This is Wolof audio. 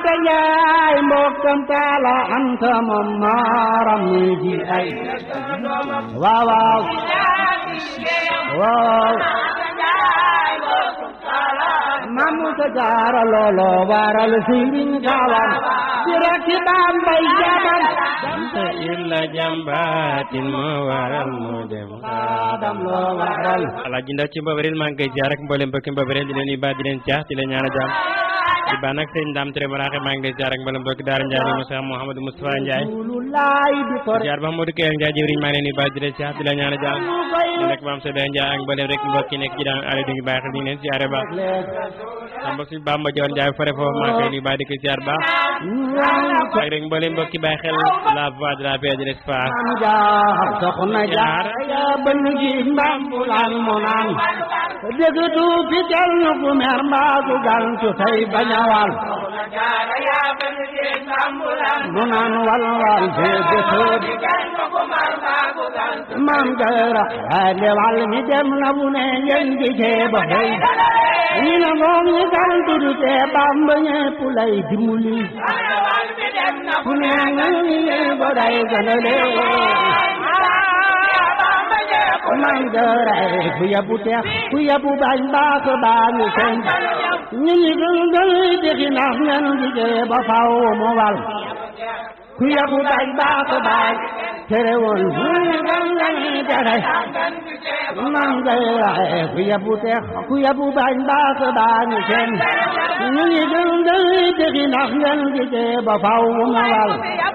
anta njaay mbokkam taala anta moom maaram ni ji ay waaw waaw waaw mamu ta jaara loolo waral sëriñ gaawam ci rakki baam bay jaabam te illa jàmbaatin moo waral mu dem xaadam loo waral alaaji ndaw ci mbabaril maa ngi koy ziar ak mboolem mbokki mbabaril di leen nuyu baax di leen caax di leen ñaan a jàmm di baax nag sëñ Ndam Ture Maraxe maa ngi lay ziar ak mboolem mbokki Daara Ndiaye ni Moussa Mouhamadou Moustapha Ndiaye Rasulullaay di tor ziar ba Modou Kër Ndiaye jëwriñ maa ngi leen nuyu baax di leen caax di leen ñaan a jàmm di nekk maam Sebe Ndiaye ak mboolem rek mbokki nekk ci daan ale di ngi bàyyi xel ñu ngi leen ziare baax am ba suñu Bamba Joon Ndiaye fare foofu maa ngi koy nuyu baax di ko ziar baax ak rek mboolem mbokki bàyyi xel la voix de la paix de l'espoir am jaar soxna jaar ya ban gi mbambulaan mu naan dëgg du fi tel nu ku mer mbaa ku gantu tey bañawal mu naan wal wal fee gësëb maam jara ale wal mi dem na bu ne ngeen gi cee ba xëy ñi na moom ñi gantu du tee bamba ñepp lay dimbali ku ne ngeen ko day gënale man dëray ku yabu teex ku yabu bañ baax baa ngi seen ñi ñi gën gën dexi nax ngeen liggéey ba faw mu wal ku yabu bañ baax baa tere woon ñi gën gën tere man dëray ku yabu teex ku yabu bañ baax baa ngi seen ñi ñi gën gën dexi nax ngeen liggéey ba faw mu wal